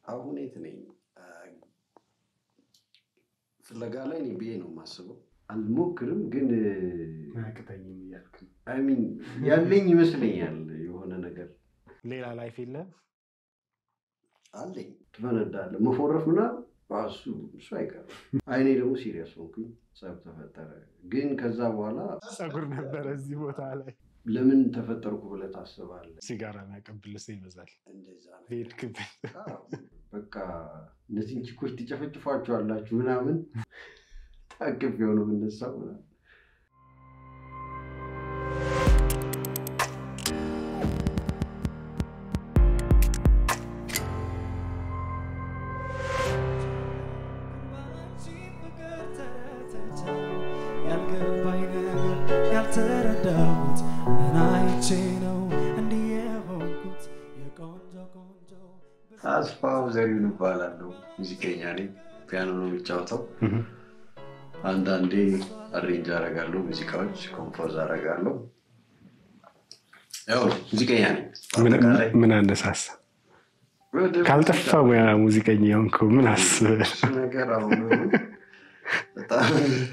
አሁን የት ነኝ? ፍለጋ ላይ ነኝ ብዬ ነው የማስበው። አልሞክርም ግን አያቅተኝም እያልክ ነው። አይ ሚን ያለኝ ይመስለኛል የሆነ ነገር ሌላ ላይፍ የለም። አለኝ። ትፈነዳለህ። መፎረፍ ምናምን እሱ እሱ አይቀርም። አይኔ ደግሞ ሲሪየስ ሆንኩኝ፣ ጸብ ተፈጠረ። ግን ከዛ በኋላ ጸጉር ነበረ እዚህ ቦታ ላይ ለምን ተፈጠርኩ ብለህ ታስባለህ? ሲጋራ የሚያቀብል ሰው ይበዛል። እንደዛ ነው። በሄድክበት አዎ፣ በቃ እነዚህን ቺኮች ትጨፈጭፏቸዋላችሁ ምናምን ታቅፍ የሆነ የምነሳው ምናምን ያልገባኝ ነገር ያልተረዳሁት ምን አይቼ ነው እንዲህ የሆንኩት? የቆንጆ ቆንጆ አስፋው ዘሪሁን እባላለሁ። ሙዚቀኛ ነኝ። ፒያኖ ነው የሚጫወተው። አንዳንዴ አሬንጅ አደርጋለሁ፣ ሙዚቃዎች ኮምፖዝ አደርጋለሁ። ያው ሙዚቀኛ ነኝ። ምን- በአጠቃላይ ምን አነሳሳ? ወደ ካልጠፋ ሙያ ሙዚቀኛ የሆንከው ምን አስበህ? እሱ ነገር አሁን በጣም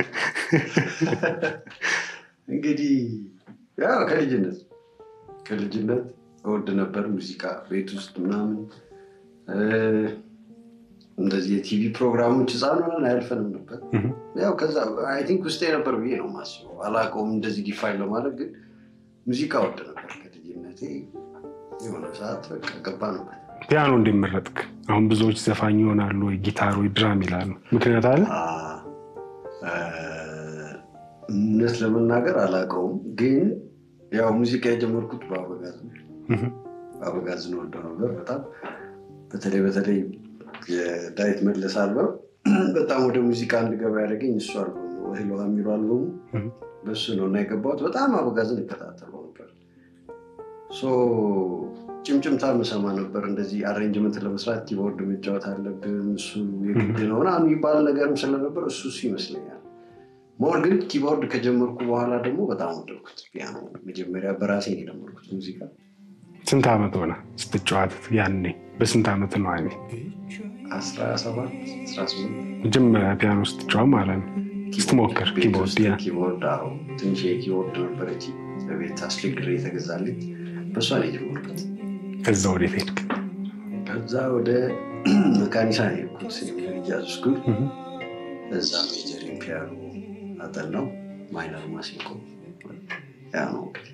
እንግዲህ ያው ከልጅነት ከልጅነት እወድ ነበር ሙዚቃ ቤት ውስጥ ምናምን እ፣ እንደዚህ የቲቪ ፕሮግራሞች ህፃን ሆነን አያልፈንም ነበር። Mhm. ያው ከዛ አይ ቲንክ ውስጤ ነበር ብዬ ነው የማስበው። አላውቀውም እንደዚህ ዲፋይን ለማድረግ ግን ሙዚቃ እወድ ነበር ከልጅነቴ። የሆነ ሰዓት በቃ ገባ ነበር ፒያኖ እንዲመረጥክ አሁን ብዙዎች ዘፋኝ ይሆናሉ ወይ ጊታር ወይ ድራም ይላሉ። ምክንያት አለ? አ፣ እውነት ለመናገር አላውቀውም፣ ግን ያው ሙዚቃ የጀመርኩት በአበጋዝ ነው። Mhm. አበጋዝን ወደው ነበር በጣም በተለይ በተለይ የዳዊት መለስ አልበም በጣም ወደ ሙዚቃ እንድገባ ያደረገኝ እሱ አልበም ነው። እህል ውሃ የሚለው አልበሙ Mhm. በሱ ነው እና የገባሁት በጣም አበጋዝን እከታተለው ነበር። ሶ ጭምጭምታ ምሰማ ነበር። እንደዚህ አሬንጅመንት ለመስራት ኪቦርድ መጫወት አለብን እሱ የግድ ነው ምናምን የሚባል ነገርም ስለነበር እሱ እሱ ይመስለኛል። ሞር ግን ኪቦርድ ከጀመርኩ በኋላ ደግሞ በጣም ወደድኩት ፒያኖ። መጀመሪያ በራሴ ነው የጀመርኩት ሙዚቃ ስንት ዓመት ሆነ ስትጫወት? ያኔ በስንት ዓመት ነው? አይ አስራ ሰባት አስራ ስምንት መጀመሪያ ፒያኖ ስትጫወት ማለት ነው። ስትሞክር ቤት ኪቦርድ ውስጥ ያ ኪቦርድ አዎ፣ ትንሽ የኪቦርድ ነበረች በቤት አስቸግሬ የተገዛልኝ በእሷ ነው የጀመርኩት። ከዛ ወዴት ሄድክ? ከዛ ወደ መካኒሳ ነው የሄድኩት ጃዝ ስኩል። Mhm. እዛ ሜጀሪን ፒያኖ አጠናው፣ ማይነር ማሲንቆ ያ ነው እንግዲህ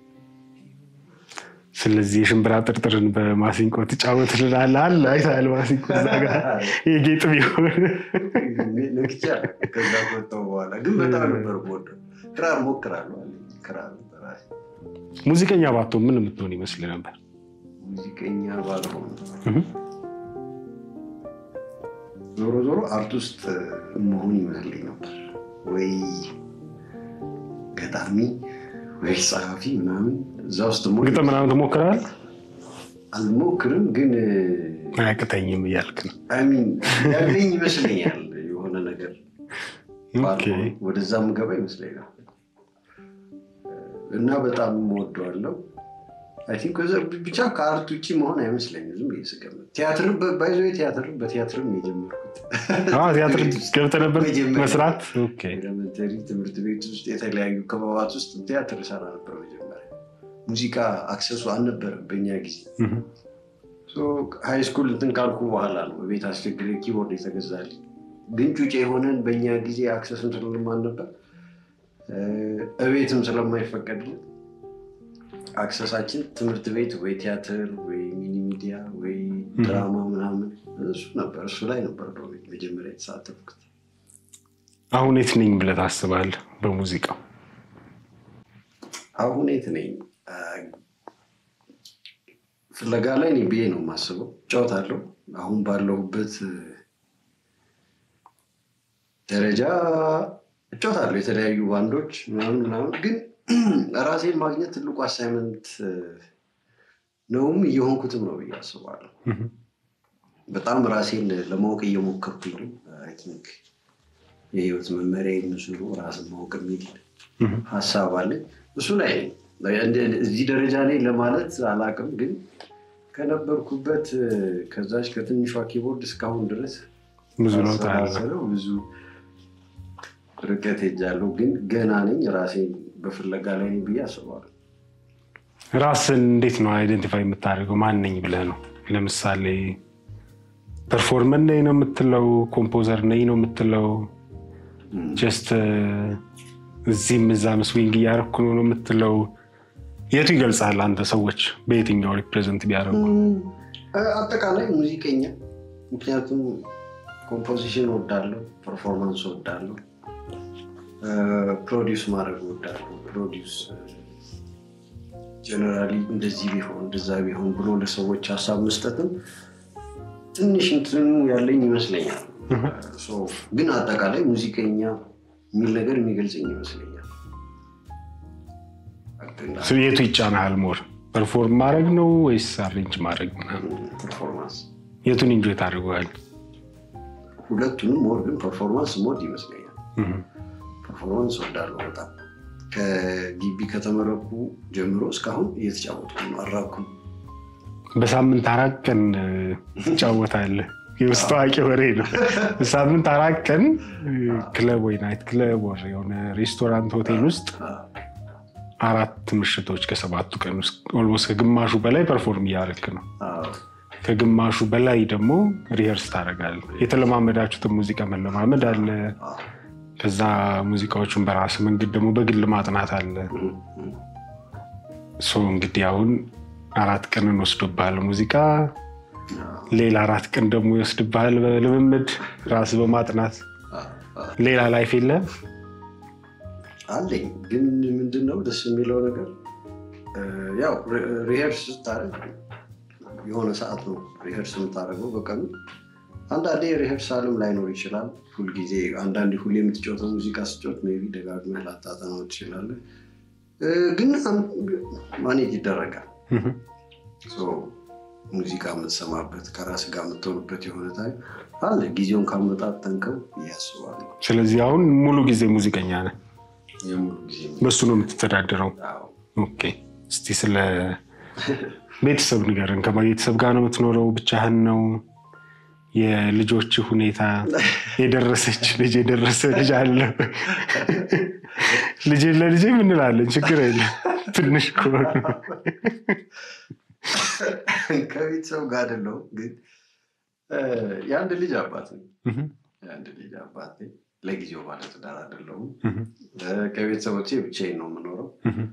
ስለዚህ የሽምብራ ጥርጥርን በማሲንቆ ትጫወት ልላለህ አለ አይተሃል? ማሲንቆ እዛ ጋር የጌጥ ቢሆን ነግቻ ከዛ ከወጣሁ በኋላ ግን በጣም ነበር የምወደው። ክራር ሞክራለሁ አለኝ። ክራር በራሴ ሙዚቀኛ ባትሆን ምን የምትሆን ይመስል ነበር? ሙዚቀኛ ባልሆን Mhm. ዞሮ ዞሮ አርት ውስጥ መሆን ይመስለኝ ነበር ወይ ገጣሚ ወይ ጸሐፊ ምናምን እዛ ውስጥ መሆን ግጥም ምናምን ትሞክራለህ? አልሞክርም ግን አያቅተኝም እያልክ ነው። አሚን ያለኝ ይመስለኛል የሆነ ነገር ኦኬ። ባልሆን ወደዛ ምገባ ይመስለኛል እና በጣም እወደዋለሁ። አይ ቲንክ ብቻ ከአርት ውጭ መሆን አይመስለኝም። ዝም ብዬ ስገምት ቲያትር ባይዞ ቲያትር በቲያትርም የጀመርኩት አዎ፣ ቲያትር ቤት ውስጥ ገብተህ ነበር መጀመሪያ መስራት? ኦኬ። ኤሌመንተሪ ትምህርት ቤት ውስጥ የተለያዩ ክበባት ውስጥ ቲያትር ሰራ ነበር። መጀመሪያ ሙዚቃ አክሰሱ አልነበረም በእኛ ጊዜ። Mhm. ሃይ ስኩል እንትን ካልኩ በኋላ ነው በቤት አስቸግሬ ኪቦርድ የተገዛልኝ። ግን ጩጬ የሆነን በእኛ ጊዜ አክሰስም ስለማን ነበር እቤትም ስለማይፈቀድልን አክሰሳችን ትምህርት ቤት ወይ ቲያትር ወይ ሚኒ ሚዲያ ወይ ድራማ ምናምን እሱ ነበር። እሱ ላይ ነበር በቤት መጀመሪያ የተሳተፍኩት። አሁን የት ነኝ ብለህ ታስባለህ በሙዚቃው? አሁን የት ነኝ? አ፣ ፍለጋ ላይ ነኝ ብዬ ነው የማስበው። እጫወታለሁ አሁን ባለሁበት እ፣ ደረጃ እጫወታለሁ የተለያዩ ባንዶች ምናምን ምናምን። ግን ራሴን ማግኘት ትልቁ አሳይመንት ነውም እየሆንኩትም ነው ብዬ አስባለሁ። Mhm. በጣም ራሴን ለማወቅ እየሞከርኩኝ ነው። አይ ቲንክ የህይወት መመሪያ የምስሉ ራስን ማወቅ የሚል Mhm. ሀሳብ አለኝ። እሱ ላይ ነኝ። እንደ- እዚህ ደረጃ ላይ ለማለት አላውቅም፣ ግን ከነበርኩበት እ፣ ከዛች ከትንሿ ኪቦርድ እስካሁን ድረስ ብዙ ለውጥ አለ። ሳሰላስለው ብዙ ርቀት ሄጃለሁ። ግን ገና ነኝ፣ ራሴን በፍለጋ ላይ ነኝ ብዬ አስባለሁ። ራስን እንዴት ነው አይደንቲፋይ የምታደርገው? ማን ነኝ ብለህ ነው? ለምሳሌ ፐርፎርመር ነኝ ነው የምትለው? ኮምፖዘር ነኝ ነው የምትለው? ጀስት እዚህም እዛም ስዊንግ እያደረኩ ነው ነው የምትለው? የቱ ይገልጻል? አንተ ሰዎች በየትኛው ሪፕሬዘንት ቢያደርጉ? እ፣ አጠቃላይ ሙዚቀኛ። ምክንያቱም ኮምፖዚሽን ወዳለሁ፣ ፐርፎርማንስ ወዳለሁ፣ ፕሮዲውስ ማድረግ ወዳለሁ። ፕሮዲውስ ጀነራሊ እንደዚህ ቢሆን እንደዛ ቢሆን ብሎ ለሰዎች ሀሳብ መስጠትም ትንሽ እንትኑ ያለኝ ይመስለኛል። ሶ ግን አጠቃላይ ሙዚቀኛ የሚል ነገር የሚገልጸኝ ይመስለኛል። ስለ የቱ ይጫናሃል? ሞር ፐርፎርም ማድረግ ነው ወይስ አሬንጅ ማድረግ ምናምን? ፐርፎርማንስ የቱን ኢንጆይ ታደርገዋል? ሁለቱንም ሞር ግን ፐርፎርማንስ ሞድ ይመስለኛል። ፐርፎርማንስ ወዳለሁ በጣም ከግቢ ከተመረኩ ጀምሮ እስካሁን እየተጫወትኩ ነው። አራኩም በሳምንት አራት ቀን እ፣ ትጫወታለህ። የውስጥ ታዋቂ ወሬ ነው። በሳምንት አራት ቀን እ፣ ክለብ ወይ ናይት ክለብ ወይ የሆነ ሬስቶራንት ሆቴል ውስጥ አራት ምሽቶች ከሰባቱ ቀን ውስጥ ኦልሞስት ከግማሹ በላይ ፐርፎርም እያደረግክ ነው። ከግማሹ በላይ ደግሞ ሪሄርስ ታደርጋለህ። የተለማመዳችሁትን ሙዚቃ መለማመድ አለ። ከዛ ሙዚቃዎቹን በራስ መንገድ ደግሞ በግል ማጥናት አለ። ሶ እንግዲህ አሁን አራት ቀንን ወስዶብሃል ሙዚቃ፣ ሌላ አራት ቀን ደግሞ ይወስድብሃል በልምምድ ራስ በማጥናት ሌላ ላይፍ የለ አለኝ። ግን ምንድነው ደስ የሚለው ነገር እ፣ ያው ሪሄርስ ስታደርግ የሆነ ሰዓት ነው ሪሄርስ የምታደርገው በቀኑ። አንዳንዴ ሪሄርሳልም ላይኖር ይችላል። ሁልጊዜ አንዳንዴ ሁሌ የምትጫወተው ሙዚቃ ስጫወት ሜይ ቢ ደጋግመህ ላታጠናው ትችላለህ። እ፣ ግን ማኔጅ ይደረጋል። ሶ ሙዚቃ የምትሰማበት ከራስ ጋር የምትሆንበት የሆነ ታይም አለ። ጊዜውን ካመጣጠንከው እያስባሉ ስለዚህ አሁን ሙሉ ጊዜ ሙዚቀኛ ነህ። የሙሉ ጊዜ በሱ ነው የምትተዳደረው። አዎ። ኦኬ። እስቲ ስለ ቤተሰብ ንገርን። ከቤተሰብ ጋር ነው የምትኖረው? ብቻህን ነው? የልጆች ሁኔታ የደረሰች ልጅ የደረሰ ልጅ አለ? ልጅ ለልጅ ምንላለን? ችግር የለም ትንሽ ከሆኑ ከቤተሰብ ጋር አይደለሁም፣ ግን እ፣ የአንድ ልጅ አባት ነኝ። እህም፣ የአንድ ልጅ አባት ነኝ። ለጊዜው ባለትዳር አይደለሁም። እህም፣ እ፣ ከቤተሰቦቼ ብቻዬን ነው የምኖረው። እህም።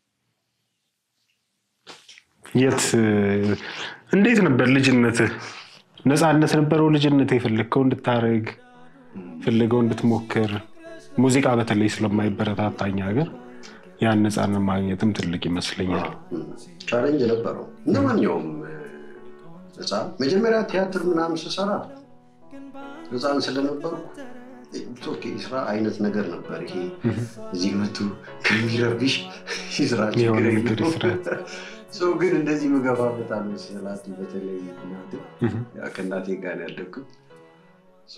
የት እንዴት ነበር ልጅነትህ? ነፃነት ነበረው ልጅነት? የፈለግከው እንድታረግ ፈለገው እንድትሞክር ሙዚቃ በተለይ ስለማይበረታታኝ ሀገር ያን ነፃነት ማግኘትም ትልቅ ይመስለኛል። ቻሌንጅ ነበረው እንደ ማንኛውም እ፣ ህፃን። መጀመሪያ ቲያትር ምናምን ስሰራ ህፃን ስለነበሩ ኦኬ ስራ አይነት ነገር ነበር። ይሄ እዚህ መቱ ከሚረብሽ ስራ የሆነ ችግር ነገር የለውም። ይስራ። ሰው ግን እንደዚህ ምገባበት አልመሰላት። በተለይ እናቴ እህም፣ ያው ከእናቴ ጋር ነው ያደግኩት። ሶ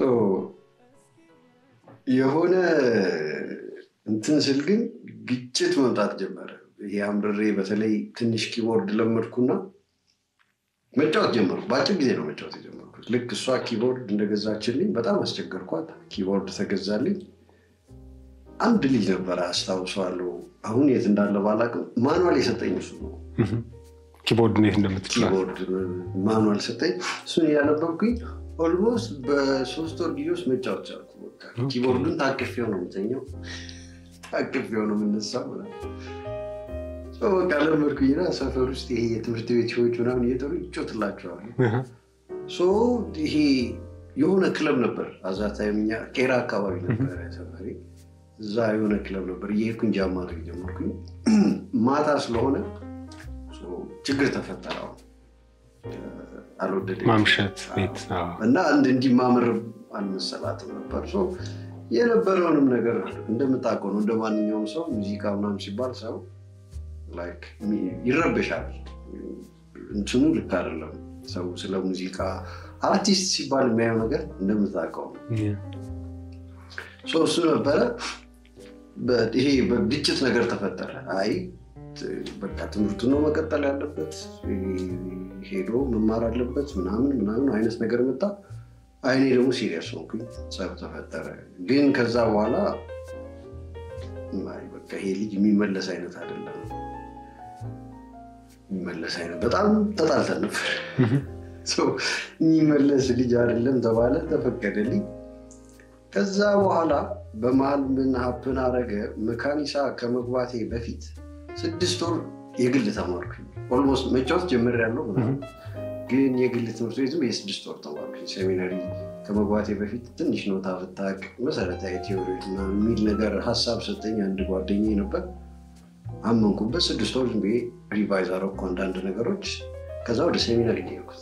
የሆነ እንትን ስል ግን ግጭት መምጣት ጀመረ። ይሄ አምርሬ በተለይ ትንሽ ኪቦርድ ለመድኩና መጫወት ጀመርኩ። በአጭር ጊዜ ነው መጫወት የጀመርኩት። ልክ እሷ ኪቦርድ እንደገዛችልኝ በጣም አስቸገርኳት። ኪቦርድ ተገዛልኝ። አንድ ልጅ ነበረ አስታውሰዋለሁ። አሁን የት እንዳለ ባላቅም ማኑዋል የሰጠኝ እሱ ነው። እህም። ኪቦርድ እንዴት እንደምትችላል ኪቦርድ ማኑዋል ሰጠኝ። እሱን እያነበብኩኝ ኦልሞስት በሶስት ወር ጊዜ ውስጥ መጫወት ቻልኩ። በቃ ኦኬ። ኪቦርዱን ታቅፌው ነው የምተኛው፣ ታቅፌው ነው የምነሳው ምናምን። ሰው በቃ ለመድኩኝና ሰፈር ውስጥ ይሄ የትምህርት ቤት ሰዎች ምናምን እየጠሩ ይጮትላቸዋል። እህም፣ ሶ ይሄ የሆነ ክለብ ነበር አዛታይም እኛ ቄራ አካባቢ ነበር ሰፈሬ። እዛ የሆነ ክለብ ነበር እየሄድኩኝ ጃም ማድረግ ጀመርኩኝ። ማታ ስለሆነ ሶ ችግር ተፈጠረ። አሁን አልወደደችም። ማምሸት ቤት አዎ። እና አንድ እንዲማምር አልመሰላትም ነበር። ሶ የነበረውንም ነገር እንደምታውቀው ነው። እንደ ማንኛውም ሰው ሙዚቃ ምናምን ሲባል ሰው ላይክ ይረበሻል። እንትኑ ልክ አይደለም። ሰው ስለ ሙዚቃ አርቲስት ሲባል የሚያየው ነገር እንደምታውቀው ነው። ሶ እሱ ነበረ በ- ይሄ በግጭት ነገር ተፈጠረ። አይ በቃ ትምህርቱ ነው መቀጠል ያለበት ሄዶ መማር አለበት ምናምን ምናምን አይነት ነገር መጣ። አይኔ ደግሞ ሲሪየስ ሆንኩኝ። ጸብ ተፈጠረ። ግን ከዛ በኋላ አይ በቃ ይሄ ልጅ የሚመለስ አይነት አይደለም የሚመለስ አይነት በጣም ተጣልተን ነበር። የሚመለስ ልጅ አይደለም ተባለ፣ ተፈቀደልኝ። ከዛ በኋላ በመሀል ምን ሀፕን አረገ? መካኒሳ ከመግባቴ በፊት ስድስት ወር የግል ተማርኩኝ። ኦልሞስት መጫወት ጀምሬያለሁ ምናምን፣ ግን የግል ትምህርት ቤትም የስድስት ወር ተማርኩኝ። ሴሚናሪ ከመግባቴ በፊት ትንሽ ኖታ ብታቅ መሰረታዊ ቴዎሪ ምናምን የሚል ነገር ሀሳብ ሰጠኝ አንድ ጓደኛዬ ነበር። አመንኩበት። ስድስት ወር ዝም ብዬ ሪቫይዝ አደረኩ አንዳንድ ነገሮች። ከዛ ወደ ሴሚናሪ ሄድኩት።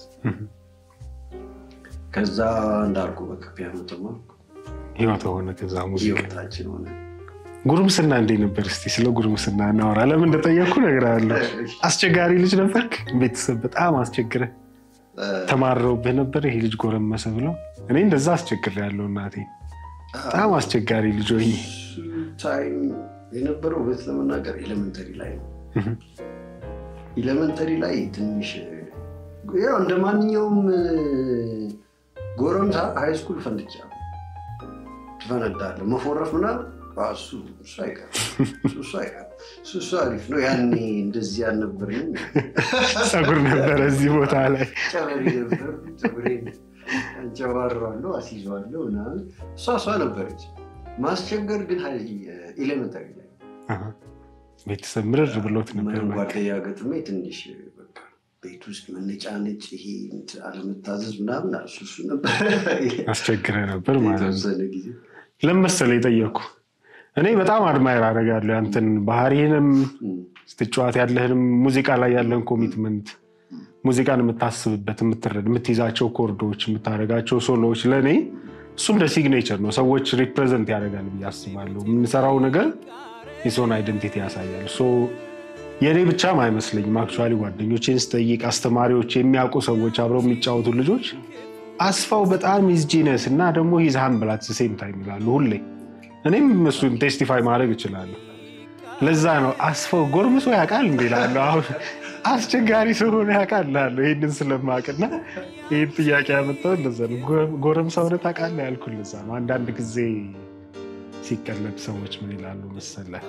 ከዛ እንዳልኩ በቃ ፒያኖ ተማርኩ። ህይወት ሆነ። ከዛ ሙዚቃ ህይወታችን ሆነ። ጉርምስና እንዴት ነበር? እስኪ ስለ ጉርምስና እናወራ። ለምን እንደጠየቅኩ እነግርሃለሁ። አስቸጋሪ ልጅ ነበርክ? ቤተሰብ በጣም አስቸግረ ተማረውብህ ነበር? ይሄ ልጅ ጎረመሰ ብለው? እኔ እንደዛ አስቸግር ያለው እናቴ በጣም አስቸጋሪ ልጅ ሆኜ ታይም የነበረው እውነት ለመናገር ኤሌመንተሪ ላይ ነው። ኤሌመንተሪ ላይ ትንሽ ያው እንደ ማንኛውም ጎረምሳ ሃይስኩል ፈንድቻ ትፈነዳለህ። መፎረፍ ምናምን እሱ እሱ አይቀርም እሱ አይቀርም እሱ እሱ አሪፍ ነው። ያኔ እንደዚህ አልነበረኝም። ፀጉር ነበረ እዚህ ቦታ ላይ ጨበሬ ነበር። ፀጉሬን አንጨባረዋለሁ፣ አስይዘዋለሁ ምናምን እሷ እሷ ነበረች። ማስቸገር ግን ኤሌመንተሪ ላይ ቤተሰብ ምርር ብሎት ነበር። ምንም ጓደኛ ገጥሜ ትንሽ በቃ ቤት ውስጥ መነጫነጭ፣ ይሄ አለመታዘዝ ምናምን እሱ እሱ ነበር አስቸግረ ነበር ማለት ነው። የተወሰነ ጊዜ ለምን መሰለህ የጠየቅኩ እኔ በጣም አድማየር አደርጋለሁ ያንተን ባህሪህንም ስትጫወት ያለህንም ሙዚቃ ላይ ያለን ኮሚትመንት ሙዚቃን የምታስብበት የምትረድ የምትይዛቸው ኮርዶች የምታደርጋቸው ሶሎዎች ለእኔ እሱ እንደ ሲግኔቸር ነው። ሰዎች ሪፕሬዘንት ያደርጋል ብዬ አስባለሁ። የምንሰራው ነገር የሰውን አይደንቲቲ ያሳያል። ሶ የእኔ ብቻም አይመስለኝም። አክቹዋሊ ጓደኞቼን ስጠይቅ አስተማሪዎች፣ የሚያውቁ ሰዎች፣ አብረው የሚጫወቱ ልጆች አስፋው በጣም ኢዝ ጂነስ እና ደግሞ ሂዝ ሃምብል አት ዘ ሴም ታይም ይላሉ ሁሌ። እኔም እሱን ቴስቲፋይ ማድረግ እችላለሁ። ለዛ ነው አስፋው ጎርምሶ ያውቃል እንዲ እላለሁ። አሁን አስቸጋሪ ስለሆነ ያውቃል እላለሁ። ይህንን ስለማውቅና ይህን ጥያቄ ያመጣው እንደዛ ነው። ጎረምሳ ሆነ ታውቃለህ ያልኩህ ለዛ ነው። አንዳንድ ጊዜ ሲቀለድ ሰዎች ምን ይላሉ መሰለህ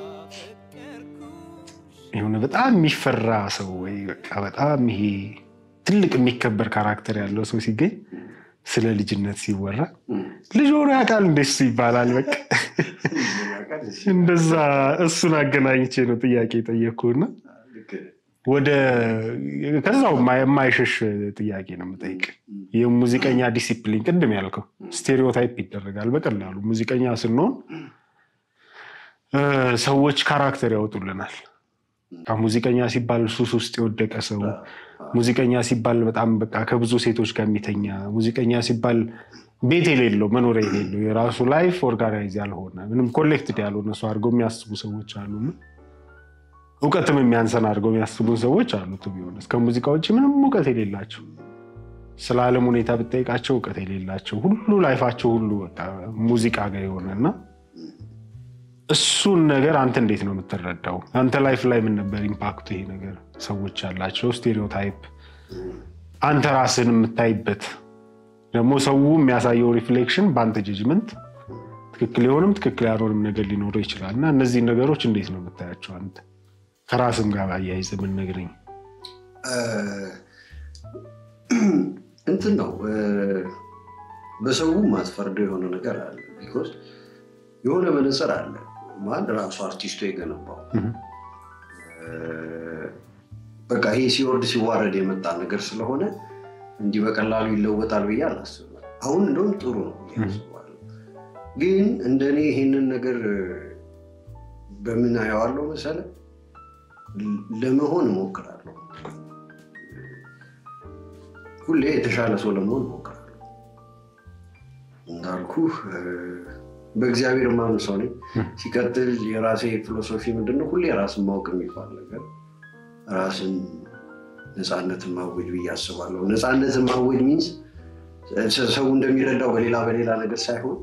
የሆነ በጣም የሚፈራ ሰው ወይ በቃ በጣም ይሄ ትልቅ የሚከበር ካራክተር ያለው ሰው ሲገኝ ስለ ልጅነት ሲወራ ልጅ ሆኖ ያውቃል እንደሱ ይባላል። በቃ እንደዛ እሱን አገናኝቼ ነው ጥያቄ የጠየቅኩህና ወደ ከዛው የማይሸሽ ጥያቄ ነው የምጠይቅ። የሙዚቀኛ ዲሲፕሊን ቅድም ያልከው ስቴሪዮታይፕ ይደረጋል በቀላሉ ሙዚቀኛ ስንሆን ሰዎች ካራክተር ያወጡልናል። ሙዚቀኛ ሲባል ሱስ ውስጥ የወደቀ ሰው፣ ሙዚቀኛ ሲባል በጣም በቃ ከብዙ ሴቶች ጋር የሚተኛ፣ ሙዚቀኛ ሲባል ቤት የሌለው መኖሪያ የሌለው የራሱ ላይፍ ኦርጋናይዝ ያልሆነ ምንም ኮሌክትድ ያልሆነ ሰው አድርገው የሚያስቡ ሰዎች አሉ። እውቀትም የሚያንሰን አድርገው የሚያስቡን ሰዎች አሉ። ቢሆን እስከ ሙዚቃ ውጭ ምንም እውቀት የሌላቸው ስለ ዓለም ሁኔታ ብጠይቃቸው እውቀት የሌላቸው ሁሉ ላይፋቸው ሁሉ በቃ ሙዚቃ ጋር የሆነና እሱን ነገር አንተ እንዴት ነው የምትረዳው? አንተ ላይፍ ላይ ምን ነበር ኢምፓክቱ? ይሄ ነገር ሰዎች ያላቸው ስቴሪዮታይፕ አንተ ራስን የምታይበት ደግሞ ሰው የሚያሳየው ሪፍሌክሽን በአንተ ጀጅመንት ትክክል የሆንም ትክክል ያልሆንም ነገር ሊኖረው ይችላል እና እነዚህን ነገሮች እንዴት ነው የምታያቸው አንተ ከራስም ጋር አያይዘ የምንነግረኝ እንትን ነው በሰው ማትፈርደው የሆነ ነገር አለ ቢኮዝ የሆነ መነጽር አለ ማን ራሱ አርቲስቱ የገነባው በቃ ይሄ ሲወርድ ሲዋረድ የመጣ ነገር ስለሆነ እንዲህ በቀላሉ ይለወጣል ብዬ አላስብም። አሁን እንደውም ጥሩ ነው ያስባለሁ። ግን እንደኔ ይሄንን ነገር በምን አየዋለሁ መሰለ ለመሆን እሞክራለሁ። ሁሌ የተሻለ ሰው ለመሆን እሞክራለሁ። እንዳልኩ በእግዚአብሔር ማምን ሰው ነኝ። ሲቀጥል የራሴ ፊሎሶፊ ምንድነው? ሁሌ ራስን ማወቅ የሚባል ነገር ራስን ነፃነትን ማወጅ ብዬ አስባለሁ። ነፃነትን ማወጅ ሚንስ ሰው እንደሚረዳው በሌላ በሌላ ነገር ሳይሆን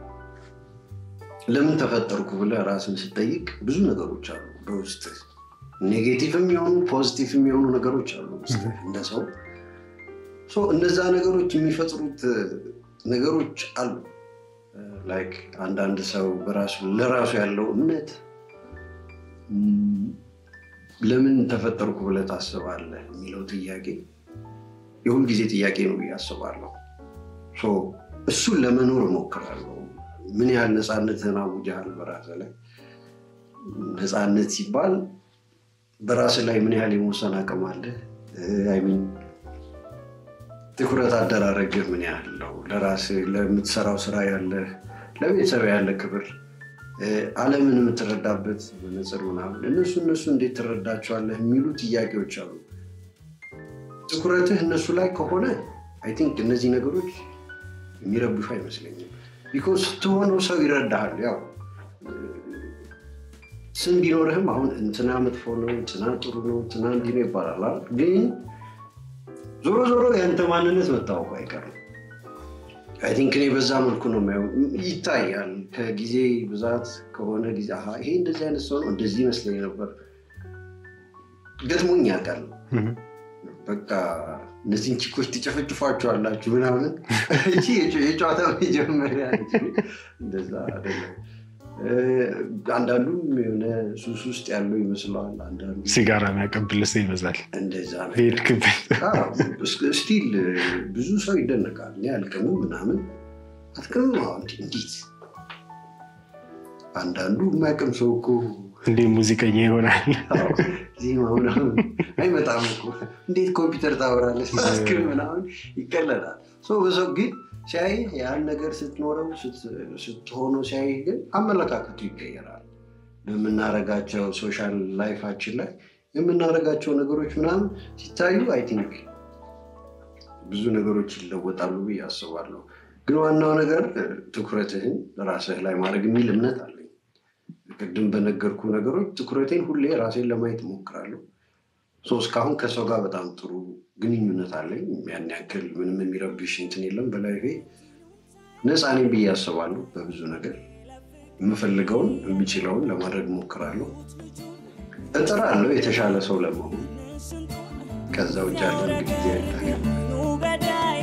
ለምን ተፈጠርኩ ብለህ ራስን ስጠይቅ ብዙ ነገሮች አሉ በውስጥ ኔጌቲቭ የሚሆኑ ፖዚቲቭ የሚሆኑ ነገሮች አሉ ውስጥ እንደ ሰው ሶ እነዛ ነገሮች የሚፈጥሩት ነገሮች አሉ ላይክ አንዳንድ ሰው በራሱ ለራሱ ያለው እምነት ም፣ ለምን ተፈጠርኩ ብለህ ታስባለህ የሚለው ጥያቄ የሁልጊዜ ጥያቄ ነው ብዬ አስባለሁ ሶ እሱን ለመኖር እሞክራለሁ ምን ያህል ነፃነትህን አውጀሃል በራስህ ላይ ነፃነት ሲባል በራስህ ላይ ምን ያህል የመወሰን አቅም አለህ አይሚን ትኩረት አደራረግህ ምን ያህል ነው ለራስህ ለምትሰራው ስራ ያለህ ለቤተሰብ ያለ ክብር እ፣ ዓለምን የምትረዳበት መነጽር ምናምን እነሱ እነሱ እንዴት ትረዳቸዋለህ የሚሉ ጥያቄዎች አሉ ትኩረትህ እነሱ ላይ ከሆነ አይ ቲንክ እነዚህ ነገሮች የሚረብሹ አይመስለኝም ቢኮዝ ስትሆነው ሰው ይረዳሃል ያው ስም ቢኖርህም አሁን እንትና መጥፎ ነው እንትና ጥሩ ነው እንትና እንዲህ ነው ይባላል አይደል? ግን ዞሮ ዞሮ የአንተ ማንነት መታወቁ አይቀርም አይ ቲንክ እኔ በዛ መልኩ ነው የማየው ይታያል ከጊዜ ብዛት ከሆነ ጊዜ አሀ ይሄ እንደዚህ አይነት ሰው ነው እንደዚህ ይመስለኝ ነበር ገጥሞኝ ያውቃል እህ፣ በቃ እነዚህን ቺኮች ትጨፈጭፏቸዋላችሁ ምናምን እቺ የጨዋታ መጀመሪያ ነች። እንደዛ አይደለም እ፣ አንዳንዱም የሆነ ሱስ ውስጥ ያለው ይመስለዋል አንዳንዱ ሲጋራ የሚያቀብል ሰው ይበዛል እንደዛ ነው በሄድክበት ስቲል ብዙ ሰው ይደነቃል እኔ አልቅምም ምናምን አትቅምም አዎ፣ እንዴ- እንዴት አንዳንዱ የማያውቅም ሰው እኮ እንዴ ሙዚቀኛ ይሆናል አዎ፣ ዜማ ምናምን አይመጣም እኮ እንዴት ኮምፒውተር ታወራለህ ስትክል ምናምን ይቀለዳል ሰው በሰው ግን ሲያይ ያን ነገር ስትኖረው ስት- ስትሆነው ሲያይ ግን አመለካከቱ ይቀየራል በምናረጋቸው ሶሻል ላይፋችን ላይ የምናረጋቸው ነገሮች ምናምን ሲታዩ አይ ቲንክ ብዙ ነገሮች ይለወጣሉ ብዬ አስባለሁ ግን ዋናው ነገር እ፣ ትኩረትህን ራስህ ላይ ማድረግ የሚል እምነት አለኝ ቅድም በነገርኩ ነገሮች ትኩረቴን ሁሌ ራሴን ለማየት እሞክራለሁ ሶ እስካሁን ከሰው ጋር በጣም ጥሩ ግንኙነት አለኝ ያን ያክል ምንም የሚረብሽ እንትን የለም በላይፌ ነፃ ነኝ ብዬ አስባለሁ በብዙ ነገር የምፈልገውን የሚችለውን ለማድረግ እሞክራለሁ እጥራለሁ የተሻለ ሰው ለመሆን ከዛ ውጭ ያለ እንግዲህ ጊዜ አይታገል ገዳይ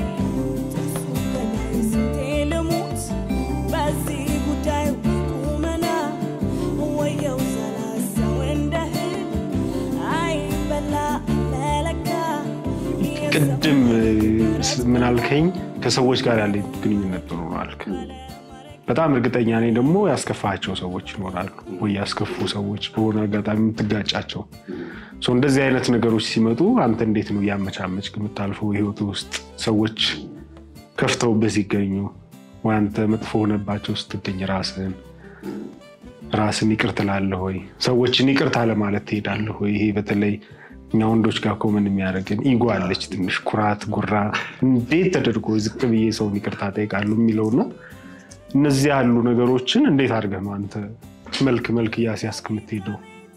ስንቴ ልሙት በዚህ ጉዳይ ቁመና ወየው ሰላሰው እንደ እህል አይበላ ለለካ ቅድም ስ- ምን አልከኝ ከሰዎች ጋር ያለ ግንኙነት ጥሩ ነው አልክ በጣም እርግጠኛ ነኝ ደግሞ ያስከፋቸው ሰዎች ይኖራሉ ወይ ያስከፉ ሰዎች በሆነ አጋጣሚ የምትጋጫቸው ሶ እንደዚህ አይነት ነገሮች ሲመጡ አንተ እንዴት ነው እያመቻመች የምታልፈው ህይወት ውስጥ ሰዎች ከፍተውበት ሲገኙ ወይ አንተ መጥፎ ሆነባቸው ስትገኝ ራስህን ራስን ይቅር ትላለህ ወይ ሰዎችን ይቅርታ ለማለት ትሄዳለህ ወይ ይሄ በተለይ እኛ ወንዶች ጋር ኮመን የሚያደርገን ኢጎ አለች ትንሽ ኩራት ጉራ እንዴት ተደርጎ ዝቅ ብዬ ሰውን ይቅርታ ጠይቃሉ የሚለው ነው እነዚህ ያሉ ነገሮችን እንዴት አድርገህ ነው አንተ መልክ መልክ እያስያዝክ የምትሄደው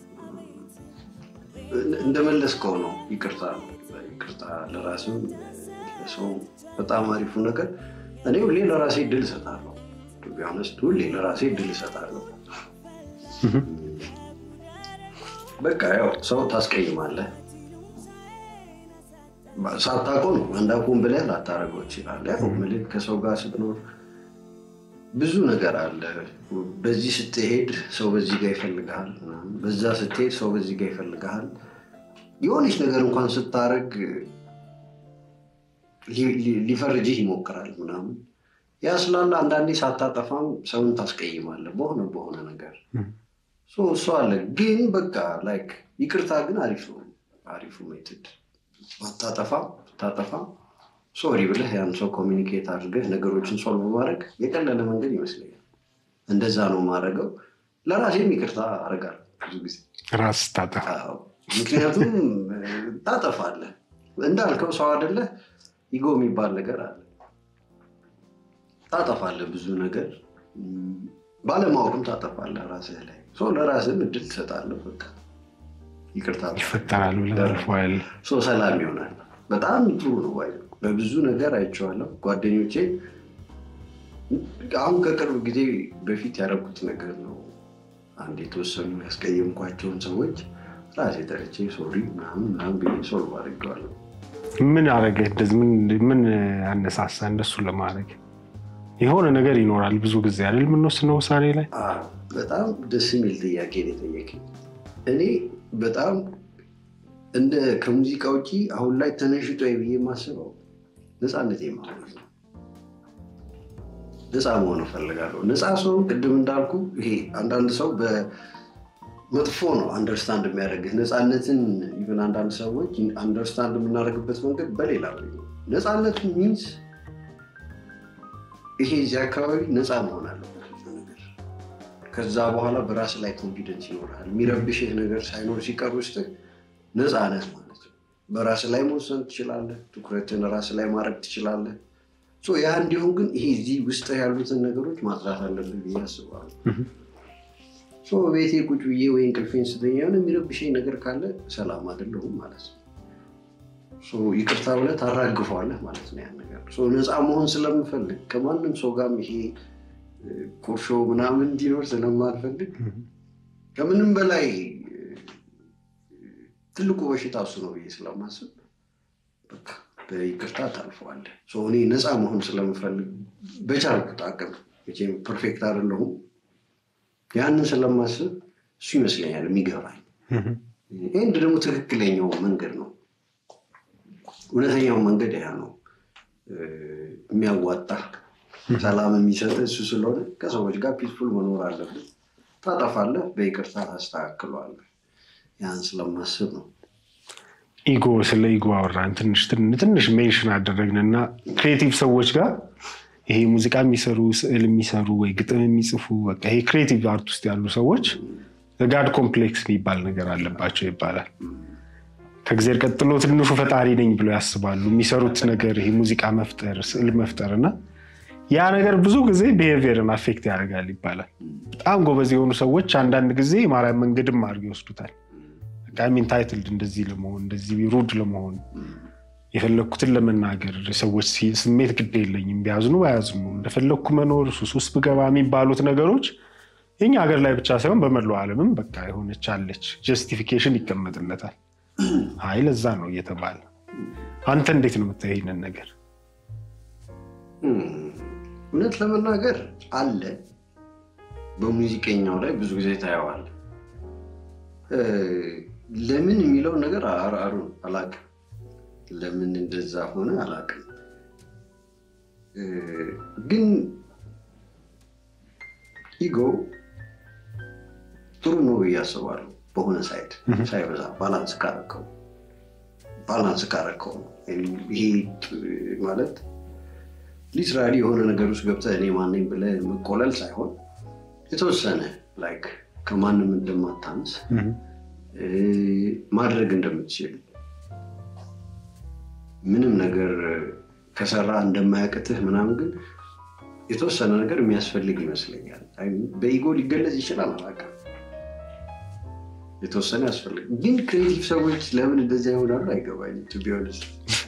እንደመለስከው ነው ይቅርታ ነው ይቅርታ ለራስም ለሰው በጣም አሪፉ ነገር እኔ ሁሌ ለራሴ ድል እሰጣለሁ ቢሆነስት ሁሌ ለራሴ ድል እሰጣለሁ በቃ ያው ሰው ታስቀይማለህ ሳታውቀው ነው አንዳቁም ብለህ ላታደርገው ይችላል ያው ምልክ ከሰው ጋር ስትኖር ብዙ ነገር አለ በዚህ ስትሄድ ሰው በዚህ ጋር ይፈልግሃል ምናምን። በዛ ስትሄድ ሰው በዚህ ጋር ይፈልግሃል የሆነች ነገር እንኳን ስታደርግ ሊ- ሊ- ሊፈርጅህ ይሞክራል ምናምን ያ ስላለ አንዳንዴ ሳታጠፋም ሰውን ታስቀይማለህ በሆነ በሆነ ነገር ሶ እሱ አለ ግን በቃ ላይክ ይቅርታ ግን አሪፍ ነው አሪፉ ሜትድ ባታጠፋ ብታጠፋ ሶሪ ብለህ ያን ሰው ኮሚኒኬት አድርገህ ነገሮችን ሶልቭ ማድረግ የቀለለ መንገድ ይመስለኛል እንደዛ ነው ማድረገው ለራሴም ይቅርታ አደርጋለሁ ብዙ ጊዜ ራስ ስታጠፋ አዎ። ምክንያቱም እ፣ ታጠፋለህ እንዳልከው ሰው አይደለህ ኢጎ የሚባል ነገር አለ ታጠፋለህ ብዙ ነገር እም፣ ባለማወቅም ታጠፋለህ ራስህ ላይ ሰው ለራስህም እድል ትሰጣለህ በቃ ይቅርታ ይፈጠራል ብለህ ታልፈዋል ሰው ሰላም ይሆናል በጣም ጥሩ ነው ባይ በብዙ ነገር አይቼዋለሁ ጓደኞቼ አሁን ከቅርብ ጊዜ በፊት ያደረጉት ነገር ነው አንድ የተወሰኑ ያስቀየምኳቸውን ሰዎች ራሴ ጠርቼ ሶሪ ምናምን ምናምን ብዬ ሶልቭ አድርጌዋለሁ። ምን አረገ? እንደዚህ ምን- ምን አነሳሳ እንደሱ ለማድረግ? የሆነ ነገር ይኖራል ብዙ ጊዜ አይደል የምንወስነው ውሳኔ ላይ። አዎ፣ በጣም ደስ የሚል ጥያቄ ነው የጠየቀኝ። እኔ በጣም እንደ ከሙዚቃ ውጪ አሁን ላይ ተነሽጦ ብዬ የማስበው ነፃነት ማለት ነው። ነፃ መሆን እፈልጋለሁ። ነፃ ሰው ቅድም እንዳልኩ ይሄ አንዳንድ ሰው በመጥፎ ነው አንደርስታንድ የሚያደርግህ ነፃነትን ኢቨን አንዳንድ ሰዎች አንደርስታንድ የምናደርግበት መንገድ በሌላ ወይ ነው። ነፃነት ሚንስ ይሄ እዚህ አካባቢ ነፃ መሆን አለበት ብዙ ነገር። ከዛ በኋላ በራስ ላይ ኮንፊደንስ ይኖርሃል። የሚረብሽህ ነገር ሳይኖር ሲቀር ውስጥ ነፃ ነህ ማለት ነው። በራስ ላይ መወሰን ትችላለህ። ትኩረትን ራስ ላይ ማድረግ ትችላለህ። ሶ ያ እንዲሁም ግን ይሄ እዚህ ውስጥ ያሉትን ነገሮች ማጥራት አለብን ብዬ አስባለሁ። ሶ ቤቴ ቁጭ ብዬ ወይ እንቅልፌን ስተኛ የሆነ የሚረብሸኝ ነገር ካለ ሰላም አይደለሁም ማለት ነው። ሶ ይቅርታ ብለህ ታራግፈዋለህ ማለት ነው ያን ነገር። ሶ ነፃ መሆን ስለምፈልግ ከማንም ሰው ጋርም ይሄ እ፣ ቁርሾ ምናምን እንዲኖር ስለማልፈልግ ከምንም በላይ እ፣ ትልቁ በሽታ እሱ ነው ብዬ ስለማስብ በቃ በይቅርታ ታልፈዋለህ። ሶ እኔ ነፃ መሆን ስለምፈልግ በቻልኩት አቅም መቼም ፐርፌክት አይደለሁም። ያንን ስለማስብ እሱ ይመስለኛል የሚገባኝ። ይህን ደግሞ ትክክለኛው መንገድ ነው። እውነተኛው መንገድ ያ ነው እ፣ የሚያዋጣ ሰላም የሚሰጥ እሱ ስለሆነ ከሰዎች ጋር ፒስፉል መኖር አለብን። ታጠፋለህ፣ በይቅርታ ታስተካክለዋለህ። ያን ስለማስብ ነው። ኢጎ ስለ ኢጎ አወራን ትንሽ ትን- ትንሽ ሜንሽን አደረግንና ክሬቲቭ ሰዎች ጋር ይሄ ሙዚቃ የሚሰሩ ስዕል የሚሰሩ ወይ ግጥም የሚጽፉ በቃ ይሄ ክሬቲቭ አርት ውስጥ ያሉ ሰዎች ጋድ ኮምፕሌክስ የሚባል ነገር አለባቸው ይባላል። ከእግዚአብሔር ቀጥሎ ትንሹ ፈጣሪ ነኝ ብሎ ያስባሉ። የሚሰሩት ነገር ይሄ ሙዚቃ መፍጠር፣ ስዕል መፍጠር እና ያ ነገር ብዙ ጊዜ ቢሄቪየርን አፌክት ያደርጋል ይባላል። በጣም ጎበዝ የሆኑ ሰዎች አንዳንድ ጊዜ የማርያም መንገድም አድርገው ይወስዱታል። ቃሚን ታይትልድ እንደዚህ ለመሆን እንደዚህ ሩድ ለመሆን የፈለግኩትን ለመናገር ሰዎች ሲ- ስሜት ግድ የለኝም ቢያዝኑ ባያዝኑ እንደፈለግኩ መኖር ሱስ ውስጥ ብገባ የሚባሉት ነገሮች የኛ ሀገር ላይ ብቻ ሳይሆን በመላው ዓለምም በቃ የሆነች አለች ጀስቲፊኬሽን ይቀመጥለታል። አይ ለዛ ነው እየተባለ አንተ እንዴት ነው የምታየው ይህንን ነገር? እም፣ እውነት ለመናገር አለ። በሙዚቀኛው ላይ ብዙ ጊዜ ታየዋል። ለምን የሚለው ነገር አሩ አላቅም። ለምን እንደዛ ሆነ አላቅም። እ፣ ግን ኢጎ ጥሩ ነው ብዬ አስባለሁ። በሆነ ሳይድ ሳይበዛ ባላንስ ካረከው ባላንስ ካረከው ነው ይሄ ማለት ሊትራሊ የሆነ ነገር ውስጥ ገብተህ እኔ ማነኝ ብለህ መቆለል ሳይሆን የተወሰነ ላይክ ከማንም እንደማታንስ እ፣ ማድረግ እንደምትችል ምንም ነገር ከሰራ እንደማያቅትህ ምናምን ግን የተወሰነ ነገር የሚያስፈልግ ይመስለኛል። አይ፣ በኢጎ ሊገለጽ ይችላል አላውቅም። የተወሰነ ያስፈልግ ግን ክሬቲቭ ሰዎች ለምን እንደዚያ ይሆናሉ አይገባኝም። ቱ ቢ ኦነስት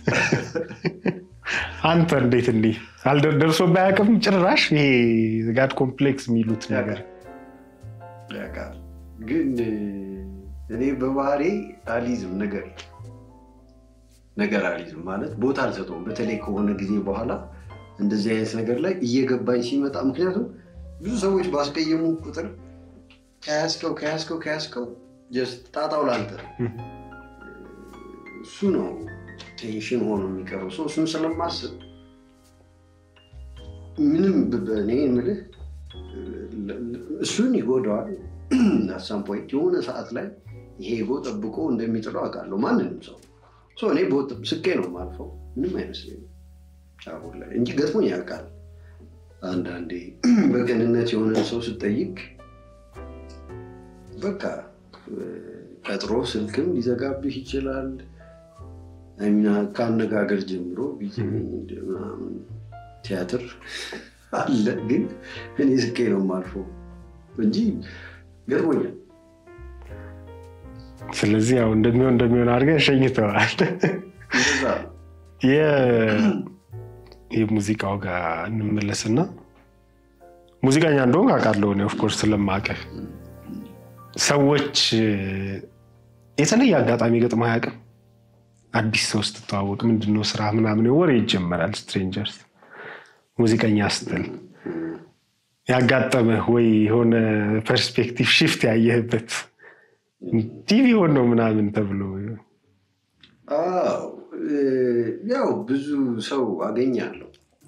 አንተ እንዴት እንዲህ አልደ- ደርሶ ባያውቅም ጭራሽ ይሄ ጋድ ኮምፕሌክስ የሚሉት ነገር ያውቃል። ግን እኔ በባህሬ አሊዝም ነገር ነገር አሊዝም ማለት ቦታ አልሰጠውም። በተለይ ከሆነ ጊዜ በኋላ እንደዚህ አይነት ነገር ላይ እየገባኝ ሲመጣ ምክንያቱም ብዙ ሰዎች ባስቀየሙ ቁጥር ከያዝከው ከያዝከው ከያዝከው ጀስት ጣጣው ላንተ ነው። እሱ ነው ቴንሽን ሆኖ የሚቀረው ሰው እሱን ስለማስብ ምንም ብ- እኔ የምልህ እሱን ይጎዳዋል። አሳም ፖይንት የሆነ ሰዓት ላይ ይሄ ጎ ጠብቆ እንደሚጥለው አውቃለሁ። ማንንም ሰው ሰው እኔ በወጥ ስቄ ነው የማልፈው። ምንም አይመስለኝም አሁን ላይ እንጂ ገጥሞኝ ያውቃል። አንዳንዴ በቅንነት የሆነ ሰው ስጠይቅ በቃ ቀጥሮ ስልክም ሊዘጋብህ ይችላል። አይሚና ከአነጋገር ጀምሮ ቢዚ ነኝ ምናምን ቲያትር አለ። ግን እኔ ስቄ ነው የማልፈው እንጂ ገጥሞኛል። ስለዚህ ያው እንደሚሆን እንደሚሆን አድርገህ ሸኝተዋል። እንደዛ ነው። የ- የሙዚቃው ጋር እንመለስና ሙዚቀኛ እንደሆንክ አውቃለሁ እኔ ኦፍኮርስ ስለማውቅህ ሰዎች የተለየ አጋጣሚ ገጥሞ አያውቅም? አዲስ ሰው ስትተዋወቅ ምንድነው ስራ ምናምን ወሬ ይጀመራል። ስትሬንጀርስ ሙዚቀኛ ስትል ያጋጠመህ ወይ የሆነ ፐርስፔክቲቭ ሽፍት ያየህበት እንዲህ ቢሆን ነው ምናምን ተብሎ አዎ እ፣ ያው ብዙ ሰው አገኛለሁ።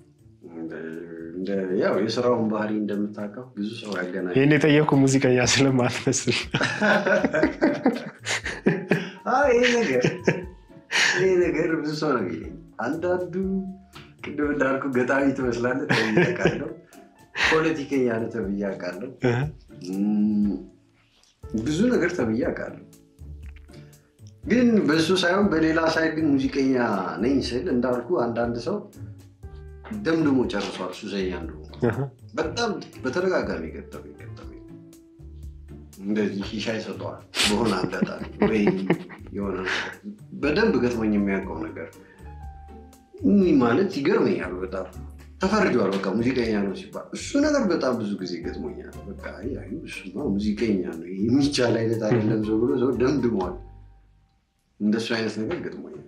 እንደ- ያው የስራውን ባህሪ እንደምታውቀው ብዙ ሰው ያገናኝ ይህን የጠየኩ ሙዚቀኛ ስለማትመስል አይ፣ ይሄ ነገር ይሄ ነገር ብዙ ሰው ነው የሚለኝ። አንዳንዱ ቅድም እንዳልኩ ገጣሚ ትመስላለህ ተብዬ አውቃለሁ። ፖለቲከኛ ነህ ተብዬ አውቃለሁ። እም፣ ብዙ ነገር ተብዬ አውቃለሁ። ግን በሱ ሳይሆን በሌላ ሳይድ ግን ሙዚቀኛ ነኝ ስል እንዳልኩ አንዳንድ ሰው ደምድሞ ጨርሷል ሱሰኛ እንደሆነ በጣም በተደጋጋሚ ገጠመኝ ገጠመኝ እንደዚህ ሺሻ ይሰጠዋል በሆነ አጋጣሚ ወይ የሆነ ነገር በደንብ ገጥሞኝ የሚያውቀው ነገር ይህ ማለት ይገርመኛል። በጣም ተፈርጇል። በቃ ሙዚቀኛ ነው ሲባል እሱ ነገር በጣም ብዙ ጊዜ ገጥሞኛል። በቃ አይ አይ እሱማ ሙዚቀኛ ነው ይሄ የሚቻል አይነት አይደለም ሰው ብሎ ሰው ደምድሟል። እንደሱ አይነት ነገር ገጥሞኛል።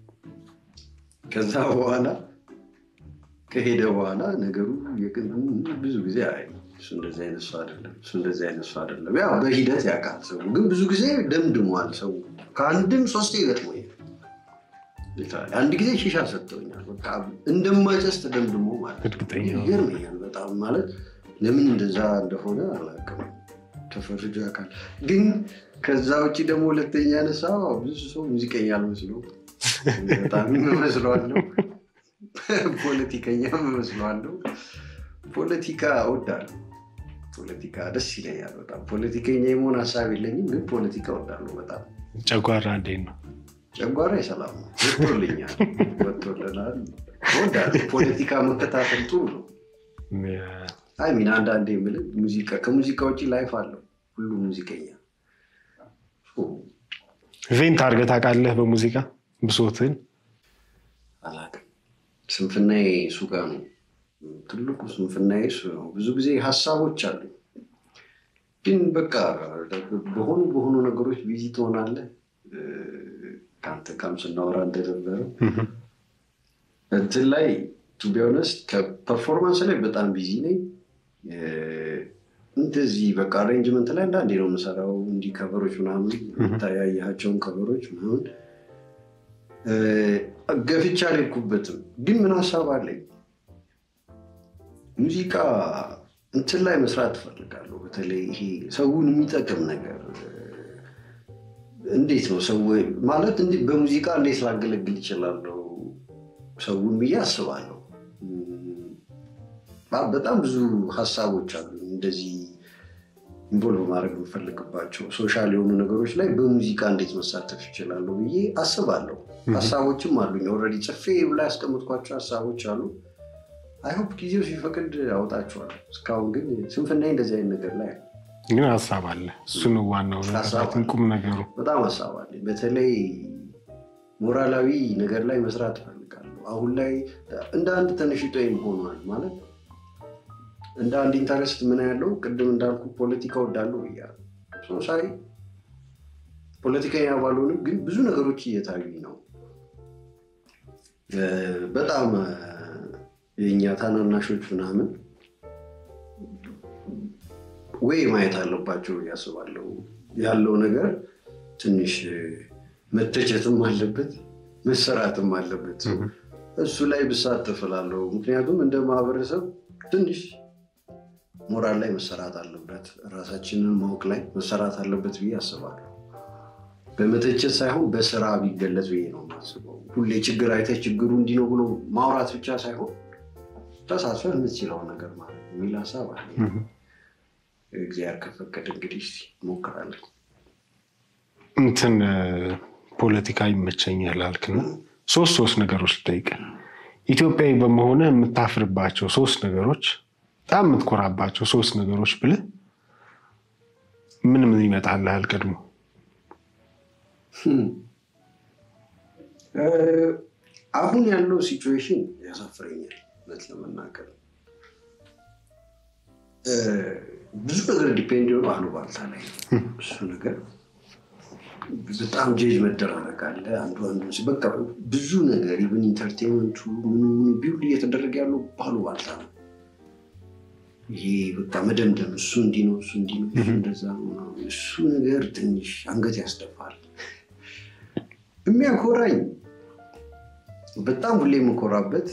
ከዛ በኋላ ከሄደ በኋላ ነገሩ የቅን ብዙ ጊዜ አይ እሱ እንደዚህ አይነት ሰው አይደለም፣ እሱ እንደዚህ አይነት ሰው አይደለም። ያው በሂደት ያውቃል ሰው፣ ግን ብዙ ጊዜ ደምድሟል ሰው። ከአንድም ሶስቴ ገጥሞኛል። አንድ ጊዜ ሺሻ ሰጥተውኛል። በቃ እንደማጨስ ተደምድሞ ማለት እርግጠኛ ነኝ። ይገርመኛል በጣም ማለት ለምን እንደዛ እንደሆነ አላውቅም። ተፈርጆ ያውቃል። ግን ከዛ ውጭ ደግሞ ሁለተኛ ያነሳ ብዙ ሰው ሙዚቀኛ አልመስለው በጣም እመስለዋለሁ። ፖለቲከኛ እመስለዋለሁ። ፖለቲካ እወዳለሁ። ፖለቲካ ደስ ይለኛል በጣም። ፖለቲከኛ የመሆን ሀሳብ የለኝም፣ ግን ፖለቲካ እወዳለሁ በጣም። ጨጓራ እንዴት ነው? ጨጓራ የሰላም ነው። ወጥቶልኛል፣ ወጥቶልናል። እወዳለሁ። ፖለቲካ መከታተል ጥሩ ነው። አይ ሚን አንዳንዴ የምልህ ሙዚቃ ከሙዚቃ ውጭ ላይፍ አለው ሁሉ ሙዚቀኛ ቬንት አድርገህ ታውቃለህ? በሙዚቃ ብሶትን አላውቅም። ስንፍናዬ እሱ ጋር ነው። ትልቁ ስንፍናዬ እሱ ነው። ብዙ ጊዜ ሀሳቦች አሉ፣ ግን በቃ በሆኑ በሆኑ ነገሮች ቢዚ ትሆናለህ። እ፣ ከአንተ ጋርም ስናወራ እንደነበረው እንትን ላይ ቱ ቢ ኦነስት ከፐርፎርማንስ ላይ በጣም ቢዚ ነኝ። እ፣ እንደዚህ በቃ አሬንጅመንት ላይ አንዳንዴ ነው የምሰራው። እንዲህ ከበሮች ምናምን ታያያቸውን ከበሮች ምናምን እ፣ ገፍቻ አልሄድኩበትም፣ ግን ምን ሀሳብ አለኝ ሙዚቃ እንትን ላይ መስራት እፈልጋለሁ። በተለይ ይሄ ሰውን የሚጠቅም ነገር እ፣ እንዴት ነው ሰው ማለት እንዲህ በሙዚቃ እንዴት ላገለግል ይችላለሁ ሰውን ብዬ አስባለሁ። እም፣ በ- በጣም ብዙ ሀሳቦች አሉ እንደዚህ ኢንቮልቭ ማድረግ የምፈልግባቸው ሶሻል የሆኑ ነገሮች ላይ በሙዚቃ እንዴት መሳተፍ ይችላለሁ ብዬ አስባለሁ። ሀሳቦችም አሉኝ ኦልሬዲ ጽፌ ላይ ያስቀምጥኳቸው ሀሳቦች አሉ። አይሆፕ ጊዜው ሲፈቅድ አውጣቸዋለሁ። እስካሁን ግን ስንፍና እንደዚህ አይነት ነገር ላይ ግን ሀሳብ አለ። እሱ ነው ዋናው ሀሳብ ነገር፣ አለ። ቁም ነገሩ። በጣም ሀሳብ አለኝ። በተለይ ሞራላዊ ነገር ላይ መስራት እፈልጋለሁ። አሁን ላይ እንደ አንድ ተነሽጦ ሆኗል ማለት እንደ አንድ ኢንተረስት ምን ያለው ቅድም እንዳልኩ ፖለቲካ ወዳለሁ ብያለሁ። ሶ ሳይ ፖለቲከኛ ባልሆንም ግን ብዙ ነገሮች እየታዩኝ ነው። እ፣ በጣም እ፣ የእኛ ታናናሾች ምናምን ወይ ማየት አለባቸው ብዬ አስባለሁ። ያለው ነገር ትንሽ እ፣ መተቸትም አለበት መሰራትም አለበት። እሱ ላይ ብሳተፍ እላለሁ። ምክንያቱም እንደ ማህበረሰብ ትንሽ ሞራል ላይ መሰራት አለበት፣ ራሳችንን ማወቅ ላይ መሰራት አለበት ብዬ አስባለሁ። በመተቸት ሳይሆን በስራ ቢገለጽ ብዬ ነው የማስበው። ሁሌ ችግር አይተህ ችግሩ እንዲህ ነው ብሎ ማውራት ብቻ ሳይሆን ተሳትፈህ የምትችለውን ነገር ማለት ነው የሚል ሀሳብ አለ። እግዚአብሔር ከፈቀደ እንግዲህ እስኪ እንሞክራለን። እንትን እ፣ ፖለቲካ ይመቸኛል አልክና ሶስት ሶስት ነገሮች ልጠይቅ። ኢትዮጵያዊ በመሆነ የምታፍርባቸው ሶስት ነገሮች፣ በጣም የምትኮራባቸው ሶስት ነገሮች ብልህ ምን ምን ይመጣልሃል ቀድሞ? እ፣ አሁን ያለው ሲቹዌሽን ያሳፍረኛል እውነት ለመናገር እ፣ ብዙ ነገር ዲፔንድ የሆነ አሉባልታ ላይ ነው። እሱ ነገር በጣም ጄጅ መደራረግ አለ። አንዱ አንዱ ሲ- በቃ ብዙ ነገር ኢቨን ኢንተርቴንመንቱ ምኑ ምኑ ቢውል እየተደረገ ያለው ባሉ ባልታ ነው። ይሄ በቃ መደምደም እሱ እንዲህ ነው፣ እሱ እንዲህ ነው፣ እሱ እንደዛ ነው ምናምን። እሱ ነገር ትንሽ አንገት ያስደፋል። የሚያኮራኝ በጣም ሁሌ የምኮራበት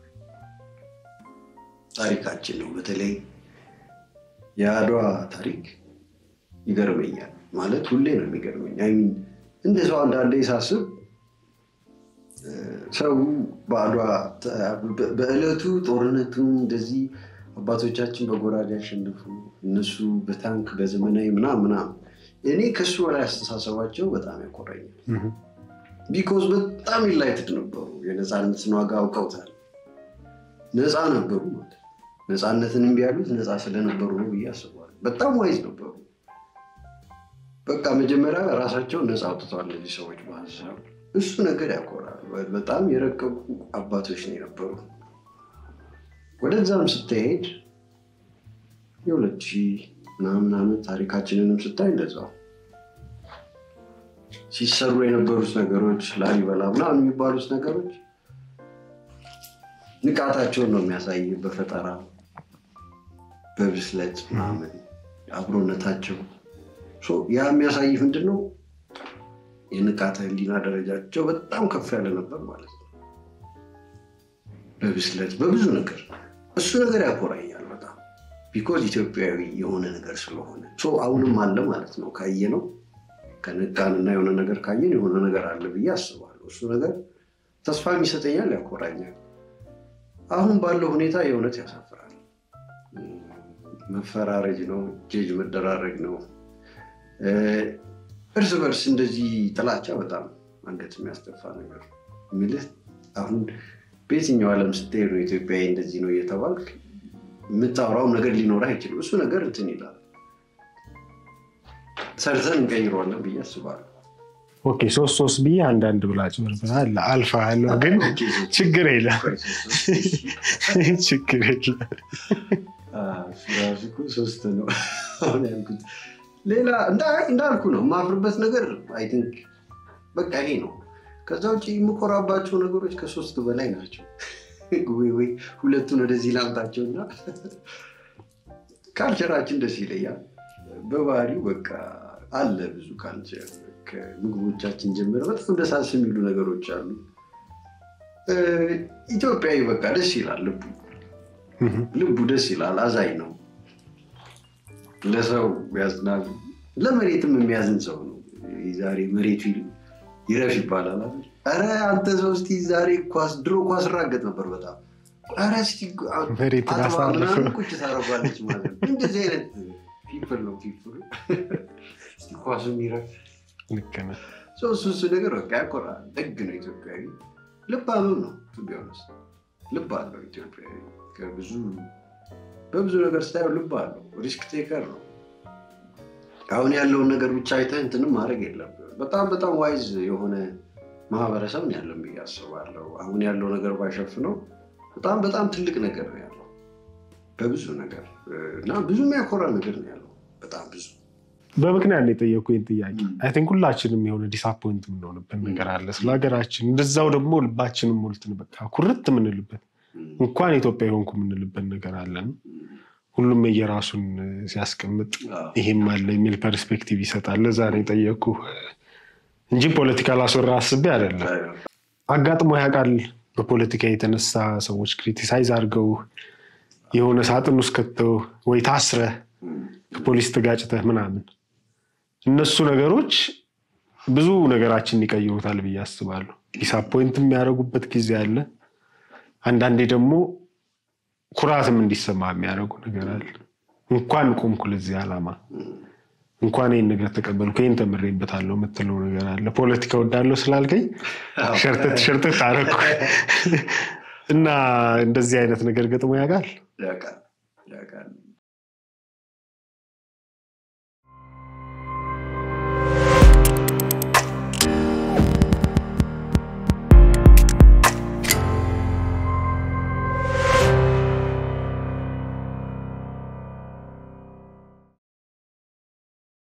ታሪካችን ነው። በተለይ የአድዋ ታሪክ ይገርመኛል። ማለት ሁሌ ነው የሚገርመኝ። አይ ሚን እንደ ሰው አንዳንዴ ሳስብ እ፣ ሰው በአድዋ ተ- በ- በዕለቱ ጦርነቱ እንደዚህ አባቶቻችን በጎራዴ ያሸንፉ፣ እነሱ በታንክ በዘመናዊ ምናምን ምናምን። እኔ ከሱ በላይ አስተሳሰባቸው በጣም ያኮራኛል። ቢኮዝ በጣም ኢንላይትድ ነበሩ። የነፃነትን ዋጋ አውቀውታል። ነፃ ነበሩ ማለት ነው። ነፃነትን እምቢ ያሉት ነፃ ስለነበሩ ነው ብዬ አስባለሁ። በጣም ዋይዝ ነበሩ። በቃ መጀመሪያ ራሳቸውን ነፃ አውጥተዋል እነዚህ ሰዎች በሀሳብ እሱ ነገር ያኮራል። በጣም የረቀቁ አባቶች ነው የነበሩ። ወደዛም ስትሄድ የሁለት ሺህ ምናምን ዓመት ታሪካችንንም ስታይ እንደዛው ሲሰሩ የነበሩት ነገሮች ላሊበላ ምናምን የሚባሉት ነገሮች ንቃታቸውን ነው የሚያሳይ በፈጠራ በብስለት ምናምን አብሮነታቸው ሶ ያ የሚያሳይ ምንድን ነው የንቃተ ህሊና ደረጃቸው በጣም ከፍ ያለ ነበር ማለት ነው በብስለት በብዙ ነገር እሱ ነገር ያኮራኛል በጣም ቢኮዝ ኢትዮጵያዊ የሆነ ነገር ስለሆነ ሶ አሁንም አለ ማለት ነው ካየ ነው ከነቃንና የሆነ ነገር ካየን የሆነ ነገር አለ ብዬ አስባለሁ እሱ ነገር ተስፋም ይሰጠኛል ያኮራኛል አሁን ባለው ሁኔታ የእውነት ያሳፍራል መፈራረጅ ነው ጄጅ መደራረግ ነው እ፣ እርስ በርስ እንደዚህ ጥላቻ በጣም አንገት የሚያስደፋ ነገር ነው የሚልህ አሁን በየትኛው ዓለም ስትሄድ ነው ኢትዮጵያዊ እንደዚህ ነው እየተባልክ የምታወራውም ነገር ሊኖርህ አይችልም እሱ ነገር እንትን ይላል ሰርተን እንቀይረዋለን ብዬ አስባለሁ ኦኬ ሶስት ሶስት ብዬ አንዳንድ ብላጭ በርበናል አልፋ ያለው ግን ችግር የለም ችግር የለም እሱ ራሱ እኮ ሶስት ነው አሁን ያልኩት ሌላ እንዳ- እንዳልኩ ነው የማፍርበት ነገር አይ ቲንክ በቃ ይሄ ነው ከዛ ውጭ የምኮራባቸው ነገሮች ከሶስት በላይ ናቸው ወይ ወይ ሁለቱን ወደዚህ ላምጣቸውና ካልቸራችን ደስ ይለያል በባህሪው በቃ አለ ብዙ ካልቸር ከምግቦቻችን ጀምረ በጣም ደሳስ የሚሉ ነገሮች አሉ እ፣ ኢትዮጵያዊ በቃ ደስ ይላል ልቡ ልቡ ደስ ይላል አዛኝ ነው ለሰው ያዝናል ለመሬትም የሚያዝን ሰው ነው ዛሬ መሬቱ ይረፍ ይባላል አይደል? ኧረ አንተ ሰው እስኪ ዛሬ ኳስ ድሮ ኳስ ራገጥ ነበር በጣም ኧረ እስኪ መሬትን አጥባ አሳርፈው። ምናምን ቁጭ ታደርጓለች ማለት ነው እንደዚህ አይነት ፒፕል ነው ፒፕል እስኪ ኳሱ የሚረፍ ልክ ነህ። ሰው እሱ እሱ ነገር በቃ ያኮራል ደግ ነው ኢትዮጵያዊ ልባምም ነው ቱ ቢ ኦነስት ልብ አለው ኢትዮጵያዊ ከብዙ በብዙ ነገር ስታየው ልብ አለው ሪስክ ቴከር ነው አሁን ያለውን ነገር ብቻ አይተህ እንትንም ማድረግ የለብህም በጣም በጣም ዋይዝ የሆነ ማህበረሰብ ነው ያለን ብዬ አስባለሁ አሁን ያለው ነገር ባይሸፍነው በጣም በጣም ትልቅ ነገር ነው ያለው በብዙ ነገር እና ብዙ የሚያኮራ ነገር ነው ያለው በጣም ብዙ በምክንያት ነው የጠየኩኝ ጥያቄ አይ ቲንክ ሁላችንም የሆነ ዲስአፖይንት የምንሆንበት ነገር አለ ስለ ሀገራችን እንደዛው ደግሞ ልባችንም ሞልትን በቃ ኩርት የምንልበት እንኳን ኢትዮጵያ የሆንኩ የምንልበት ነገር አለን ሁሉም የየራሱን ሲያስቀምጥ ይሄም አለ የሚል ፐርስፔክቲቭ ይሰጣል ለዛ ነው የጠየኩ እንጂ ፖለቲካ ላስወራ አስቤ አይደለም አጋጥሞ ያውቃል በፖለቲካ የተነሳ ሰዎች ክሪቲሳይዝ አድርገው የሆነ ሳጥን ውስጥ ከተው ወይ ታስረህ ከፖሊስ ተጋጭተህ ምናምን እነሱ ነገሮች ብዙ ነገራችን ይቀይሩታል ብዬ አስባለሁ ዲስአፖይንት የሚያደርጉበት ጊዜ አለ አንዳንዴ ደግሞ ኩራትም እንዲሰማ የሚያደርጉ ነገር አለ እንኳን ቆምኩ ለዚህ ዓላማ እንኳን ይህን ነገር ተቀበልኩ ይህን ተምሬበታለሁ የምትለው ነገር አለ ፖለቲካ ወዳለው ስላልከኝ ሸርተት ሸርተት አደረኩ እና እንደዚህ አይነት ነገር ገጥሞ ያውቃል ያውቃል ያውቃል